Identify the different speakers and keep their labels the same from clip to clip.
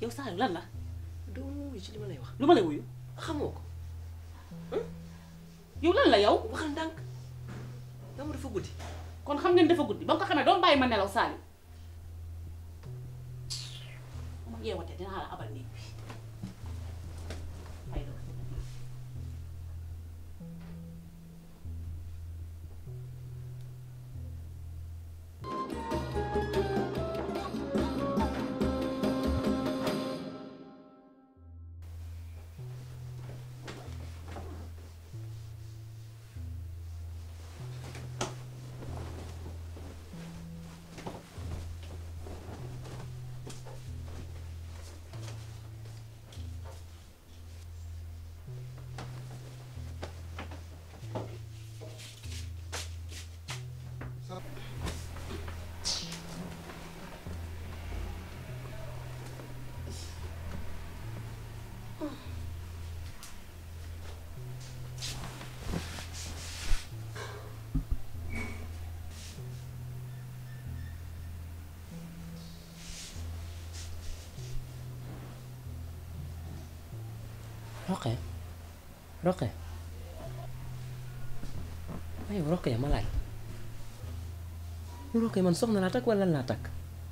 Speaker 1: yow Saliou lan la
Speaker 2: doo ma wuyu ci li ma lay wax
Speaker 1: lu ma lay wuyu
Speaker 2: xamoo ko
Speaker 1: yow lan la yow
Speaker 2: waxal ndànk yow ma dafa guddi
Speaker 1: kon xam ngeen dafa guddi ba nga ko xamee doon bàyyi ma nelaw Saliou ma yeewate dinaa la abal néeg bi ay doom
Speaker 2: Roqe Roqe waaye Roqe ma laaj Roqe man soxna laa takk wala lan laa takk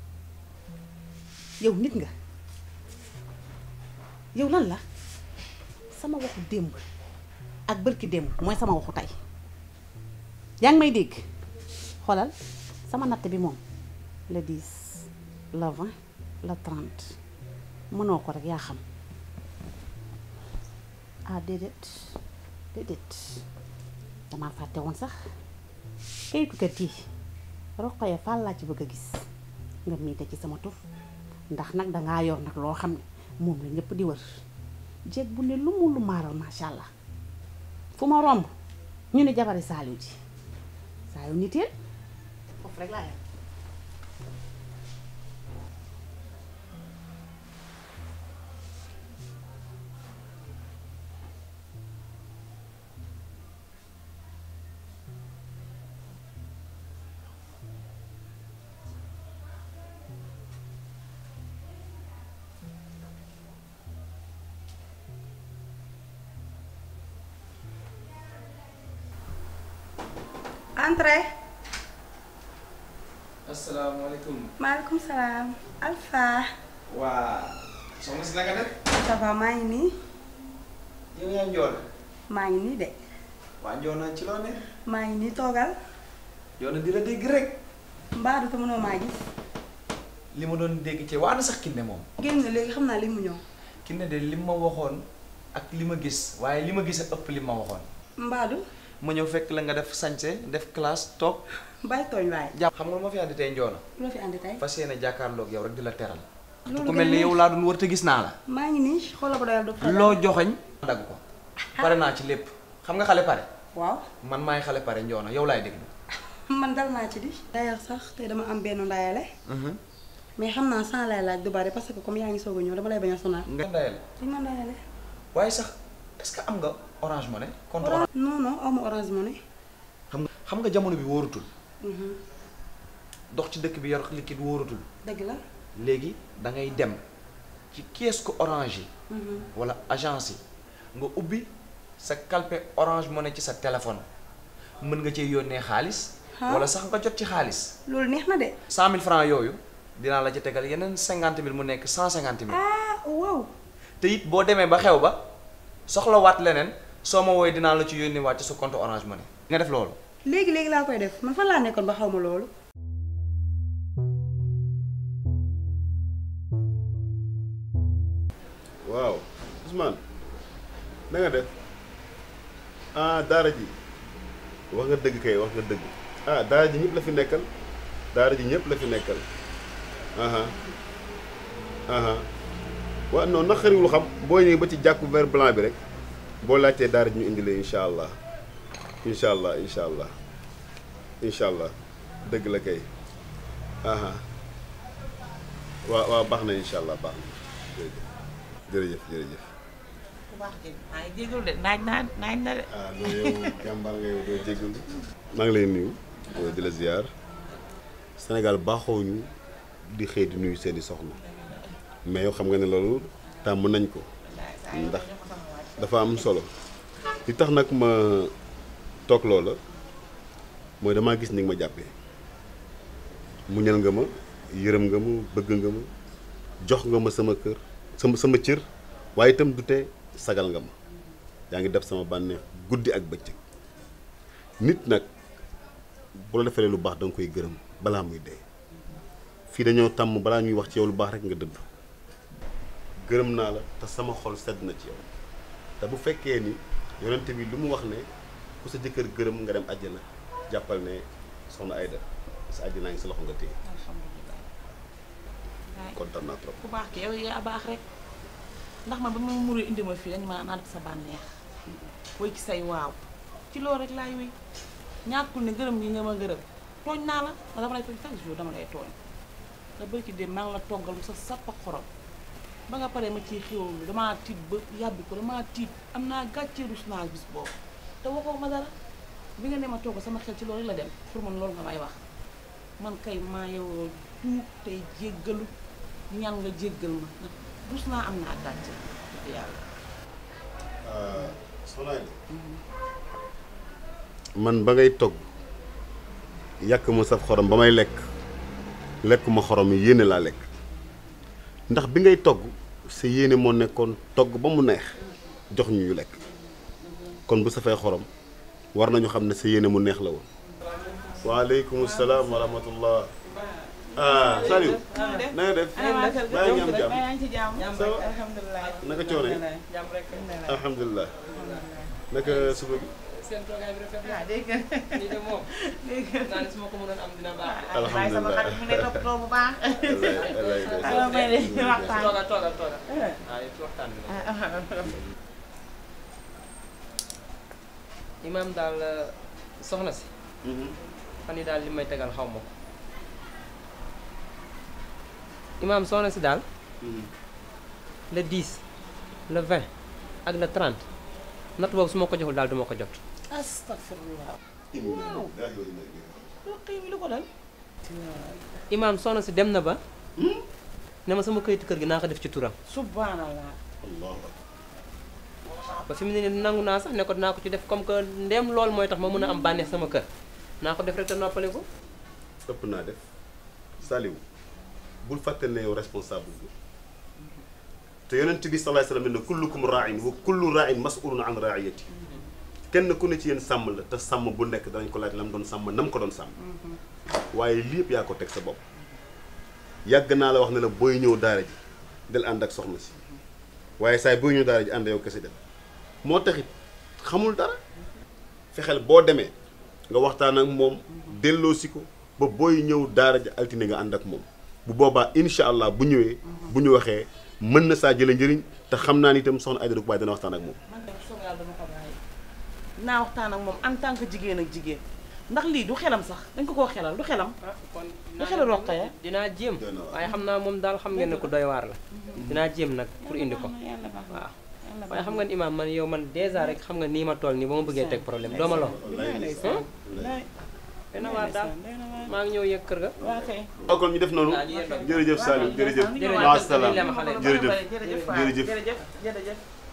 Speaker 1: yow nit nga yow lan la sama waxu démb ak bërki démb mooy sama waxu tey yaa ngi may dégg xoolal sama natt bi moom le 10 le 20 le 30 mënoo ko rek yaa xam ah déedéet déedéet damaa fàtte woon sax kayitu kër gi Roqaya Fall laa ci bëgg a gis nga miite ci sama tur ndax nag dangaa yor nag loo xam ne moom la ñëpp di wër jeeg bu ne lu mu lu maaral macha allah fu ma romb ñu ne jabari Saliou ji Saliou niteel foofu rek laa yem
Speaker 3: Entrez.
Speaker 4: asalaamaaleykum.
Speaker 3: maaleykum salaam. Alpha.
Speaker 4: waa soxna si naka def.
Speaker 3: ça va maa ngi nii.
Speaker 4: yow yaa njool.
Speaker 3: maa ngi nii de.
Speaker 4: waa njool na ci loo ne.
Speaker 3: maa ngi nii toogal.
Speaker 4: yow na di la dégg rek.
Speaker 3: mbaa du te mënoo maa gis.
Speaker 4: li ma doon dégg ci waa na sax kinne moom.
Speaker 3: génn na léegi xam naa li mu ñëw.
Speaker 4: kinne de li ma waxoon ak li ma gis waaye li ma gis a ëpp li ma waxoon.
Speaker 3: mbaadu
Speaker 4: ma ñëw fekk la nga def sañse def classe toog.
Speaker 3: bàyyi tooñ waaye.
Speaker 4: jàpp xam nga lu ma fi andi tey njoona.
Speaker 3: lu la fi andi tey.
Speaker 4: fas yéene jàkkaarloog yow rek di la teral.
Speaker 3: loolu
Speaker 4: ku
Speaker 3: gën
Speaker 4: mel
Speaker 3: a
Speaker 4: ni
Speaker 3: neex.
Speaker 4: yow laa doon wër te gis naa la.
Speaker 3: maa ngi nii xoolal ba doyal du fa.
Speaker 4: loo joxoñ dagg ko. pare naa ci lépp. xam nga xale pare.
Speaker 3: waaw.
Speaker 4: man maay xale pare njoona yow laay déglu.
Speaker 3: man dal naa ci di. d'ailleurs sax tey dama am benn ndayale. mais xam naa sans lay laaj du bari parce que comme yaa ngi soog a ñëw dama lay bañ a sonal.
Speaker 4: nga ndayal
Speaker 3: li ma ndayale.
Speaker 4: waaye sax est-ce que am nga orange money compte
Speaker 3: Orange
Speaker 4: orange
Speaker 3: non non aw ma orange money.
Speaker 4: xam nga xam nga jamono bi wóorutul
Speaker 3: Mhm.
Speaker 4: dox ci dëkk bi yor liquide wóorutul
Speaker 3: dëgg la.
Speaker 4: léegi da ngay dem ci kiosque orange yi
Speaker 3: Mhm.
Speaker 4: wala agence yi nga ubbi sa calpe orange money ci sa téléphone mën nga cee yónnee xaalis
Speaker 3: Ah.
Speaker 4: wala sax nga jot ci xaalis
Speaker 3: loolu neex na de.
Speaker 4: cent mille francs yooyu dinaa la ci tegal yeneen cinquante mille mu nekk cent cinquante mille
Speaker 3: ah waaw.
Speaker 4: te it boo demee ba xew ba soxlawaat leneen soo ma wooyee dinaa la ci yónnee waat ci sa compte orange money nga def loolu
Speaker 3: léegi léegi laa koy def man fan laa nekkoon ba xaw ma loolu.
Speaker 5: waaw Ousmane na nga def ah daara ji wax nga dëgg kay wax nga dëgg ah daara ji ñëpp la fi nekkal daara ji ñëpp la fi nekkal aha aha waaw non naqariwul xam boo ñëwee ba ci jàkku vert blanc bi rek boo laajtee daara ji ñu indi leen incha allah incha allah incha allah incha allah dëgg la kay aha waaw waaw baax na incha allah baax na jërëjëf jërëjëf jërëjëf
Speaker 6: bu baax de maa ngi jégalu de naaj naa naaj na de.
Speaker 5: ah non yow jàmbaar nga yow doo jégalu maa ngi lay nuyu di la ziar Sénégal baaxoo ñu di xëy di nuyu seeni soxna mais yow xam nga ne loolu tàmm nañ ko ndax dafa am solo li tax nag ma toog loola mooy damaa gis ni nga ma jàppee muñal nga ma yërëm nga ma bëgg nga ma jox nga ma sama kër sama sama cër waaye itam du tee sagal nga ma yaa ngi def sama bànneex guddi ak bëccëg nit nag bu la defalee lu baax da nga koy gërëm balaa muy dee fii dañoo tàmm balaa ñuy wax ci yow lu baax rek nga dëdd gërëm naa la te sama xol sedd na ci yow te bu fekkee ni yonent bi lu mu wax ne ku sa jëkkër gërëm nga dem àjjana jàppal ne soxna Ayda sa àjjanaa ngi sa loxo nga téye
Speaker 6: alhamdulilah waay
Speaker 5: kontaan naa trop
Speaker 6: ku baax ki yow yaa baax rek ndax man ba ma muru indi ma fii dañu ma naan sa bànneex woy ci say waaw ci loolu rek laay wéy ñàkkul ne gërëm gi nga ma gërëm tooñ naa la nga dama lay tooñ chaque jour dama lay tooñ nga bëri ci dem maa ngi la toggal sa sappa xorom ba nga paree ma ciy xéwlu damaa tiit ba yàbbi ko damaa tiit am naa gàcce rus naa bis boobu te waxoo ma dara bi nga ne ma togg sama xel ci loolu rek la dem pour man loolu nga may wax man kay maa yow tuub tey jéggalu ñaan nga jéggal ma ndax rus naa am naa gàcce dëgg yàlla
Speaker 5: soxna Ayda man ba ngay togg yàq ma saf xorom ba may lekk lekkuma xorom yi yéene laa lekk ndax bi ngay togg sa yéene moo nekkoon togg ba mu neex jox ñu ñu lekk kon bu safee xorom war nañu xam ne sa yéene mu neex la woon waaleykum salaam wa rahmatullah ah Saliou na nga def baa ngi am jàmm
Speaker 6: yaa ngi ci jàmm
Speaker 5: Ça va?
Speaker 6: alhamdulilah
Speaker 5: naka coono yi
Speaker 6: jàmm rek
Speaker 5: alhamdulilah naka suba gi
Speaker 2: seen toogaay bi rafet na
Speaker 6: waaw dégg nga
Speaker 2: lii de moom
Speaker 6: dégg nga
Speaker 2: naa ne su ma ko mënoon am dina baax
Speaker 6: bàyyi sama xarit mu ne toppatoo bu baax
Speaker 5: wallaay wallaay
Speaker 6: alors may de waxtaan
Speaker 2: toogal toogal toogal waaw ci waxtaan bi la imaam daal soxna si fan yi daal li may tegal xaw ma ko imaam soxna si daal le 10 le 20 ak le 30 natt boobu su ma ko joxul daal du ma ko jot
Speaker 6: astafurlah loo xëy mi lu ko dal
Speaker 2: imaam soxna si dem na ba ne ma sama këyitu kër gi naa ko def ci turam
Speaker 6: subhanallah
Speaker 2: ba fi mu ne nii nangu naa sax ne ko dinaa ko ci def comme que ndem loolu mooy tax ma mën a am bànneex sama kër naa ko def rek te noppale ko
Speaker 5: ëpp naa def Saliou bul fàtte ne yow responsable bi te yonent bi sallallahu alayhi wasallam ne kullukum ra'in wa kullu ra'in mas'ulun an ra'iyati kenn ku ne ci yéen sàmm la te sàmm bu nekk danañ ko laaj la mu doon sàmm na mu ko doon sàmm waaye lii yëpp yaa ko teg sa bopp yàgg naa la wax ne la booy ñëw daara ji del ànd ak soxna si waaye saay booy ñëw daara ji ànd yow kese dem moo taxit xamul dara fexeel boo demee nga waxtaan ak moom delloosi ko ba booy ñëw daara ji altine nga ànd ak moom bu boobaa incha allah bu ñëwee bu ñu waxee mën na saa jële njëriñ te xam naa ni itam soxna Aïda Baye dana waxtaan ak moom
Speaker 6: man de soog yàlla dama ko bàyyi naa waxtaan ak moom en tant que jigéen ak jigéen ndax lii du xelam sax dañ ko koo xelal du xelam
Speaker 2: kon
Speaker 6: du xelu Roqaya
Speaker 2: dinaa jéem
Speaker 5: Doy na waar.
Speaker 2: waaye xam naa moom daal xam ngeen ne ko doy waar la dinaa jéem nag pour indi ko
Speaker 6: yàlla baax na
Speaker 2: waaw
Speaker 6: yàlla
Speaker 2: waaye xam nga ni imaam man yow man dèjà rek xam nga nii ma toll nii ba ma bëggee teg problème doo ma lor
Speaker 6: Ndeysaan.
Speaker 2: dana waar daal
Speaker 6: Ndeysaan, doy na waar.
Speaker 2: maa ngi ñëw yëg kër ga
Speaker 6: waa kay
Speaker 5: kon ñu def noonu
Speaker 2: Ah, ñu yendoo.
Speaker 5: jërëjëf Saliou jërëjëf
Speaker 6: Jërëjëf.
Speaker 5: maasalaam
Speaker 2: Lem xale.
Speaker 5: jërëjëf
Speaker 6: jërëjëf waay,
Speaker 5: jërëjëf
Speaker 6: jërëjëf jërëjëf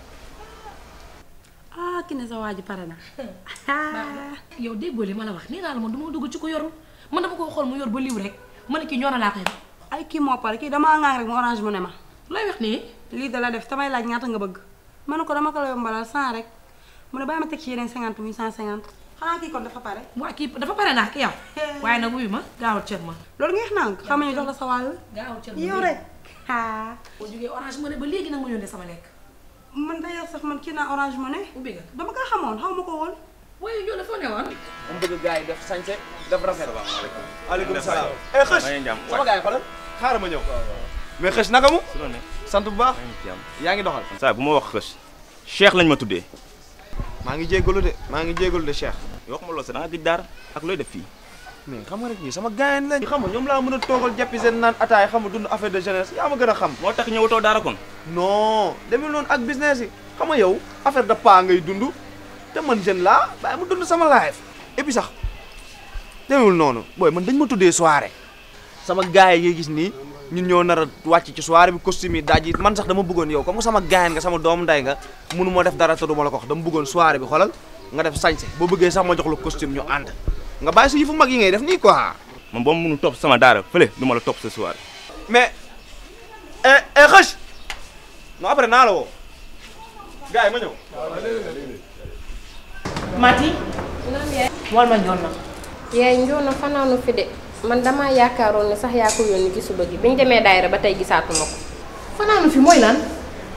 Speaker 3: ah ki ne sa waa ji pare na
Speaker 7: yow déggoo li ma la wax nee naa la man du ma dugg ci ko yorul man dama ko xool mu yor ba liw rek ma ne kii ñoo na laa koy def
Speaker 3: ay kii moo pare kii damaa ŋaang rek mu orange mu ne ma
Speaker 7: looy wax nii
Speaker 3: lii da la def tamay laaj ñaata nga bëgg ma ne ko dama ko la yombalal 100 rek mu ne bàyyi ma teg ci yeneen 50 muy 150 xanaa kii kon dafa pare
Speaker 7: waa kii dafa pare naa ak yow waaye nag wuyu ma gaawal cër ma
Speaker 3: loolu nga xam naa xam ñu jox la sa wàll
Speaker 7: gaawal cër ma
Speaker 3: yow rek ah
Speaker 7: boo jógee orange mu ne ba léegi nag ma yónnee sama lekk
Speaker 3: man d'ailleurs sax man kii naa orange mu ne
Speaker 7: ubbi nga
Speaker 3: dama ko xamoon xaw ma ko woon
Speaker 7: waaye ñoo dafa ne woon
Speaker 2: mu bëgg gars yi def sañse def rafet
Speaker 8: aleykum salaam eh xës
Speaker 2: sama gars yi xoolal
Speaker 8: xaaral ma ñëw mais xës naka mu
Speaker 9: su ne
Speaker 8: sant bu baax yaa ngi doxal
Speaker 9: saa bu ma wax xës Cheikh lañ ma tuddee
Speaker 8: maa ngi jéggalu de maa ngi jéggalu de Cheikh
Speaker 9: wax ma loolu sax da nga gëj daar ak looy def fii
Speaker 8: mais xam nga rek ñii sama gaayen lañ xam nga ñoom laa mën a toogal jàppi seen naan ataay xam nga dund affaire de jeunesse yaa ma gën a xam
Speaker 9: moo tax ñëwatoo daara kon
Speaker 8: non demul noonu ak business yi xam nga yow affaire de pas ngay dund te man jeune laa bàyyi mu dund sama life et puis sax demewul noonu booy man dañ ma tuddee soirée sama gars yi ngay gis nii ñun ñoo nar a wàcc ci soirée bi costume yi daaj yi man sax dama bëggoon yow comme que sama gaayan nga sama doomu nday nga mënu ma def dara te du ma la ko wax dama bëggoon soirée bi xoolal nga def sañse boo bëggee sax ma jox la costume ñu ànd nga bàyyi sa yëfu mag yi ngay def nii quoi
Speaker 9: man boo mënu topp sama daara fële du ma la topp ce soir
Speaker 8: mais eh eh xëch non après naa la woo gars yi ma ñëw
Speaker 7: Mati wal ma njoon na
Speaker 10: yaay njoona fanaanu fi de man damaa yaakaaroon ne sax yaa ko yónni ci suba gi bi ñu demee daayira ba tey gisaatuma ko
Speaker 7: fanaanu fi mooy lan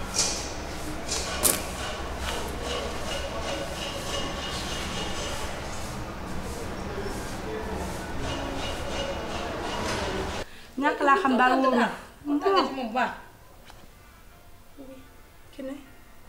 Speaker 3: ñàkk laa xam daal wóorul
Speaker 7: tàggat ci moom bu baax
Speaker 3: ki ne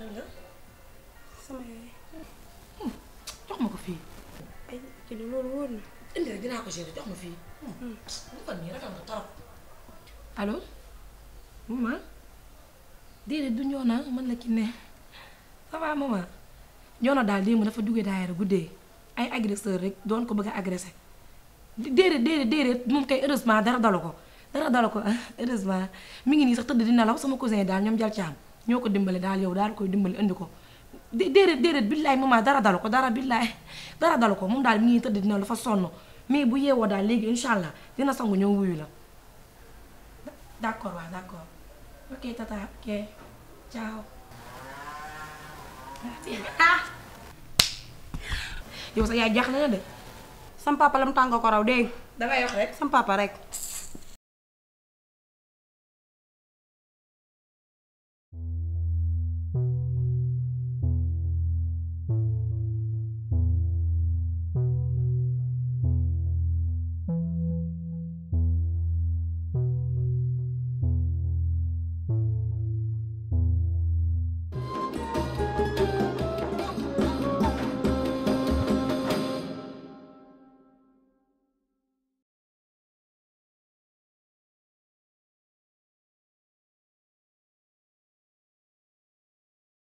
Speaker 3: sama yaay
Speaker 7: jox ma ko fii
Speaker 3: ay ki ne loolu wóor na
Speaker 7: indi rek dinaa ko gérer jox ma fii bu ko nii rafet nga torop allo maman déedéet du ñoona man la ki ne ça va maman ñoona daal démb dafa duggee daayira guddee ay agresseur rek doon ko bëgg a agressé déedéet déedéet déedéet moom kay heureusement dara dalu ko dara dalu ko heureusement mi ngi nii sax tëdd di nelaw sama cousin daal ñoom jal caam ñoo ko dimbali daal yow daal koy dimbali indi ko dé- déedéet déedéet billaay maman dara dalu ko dara billaay dara dalu ko moom daal mi ngi tëdd di nelaw dafa sonn mais bu yeewoo daal léegi incha allah dina sangu ñëw wuyu la d'accord waaw d'accord ok tata ok ciao ah yow sa yaay jaaxle na de
Speaker 3: sam papa lam tànga ko raw dégg
Speaker 7: dangay wax rek
Speaker 3: sam papa rek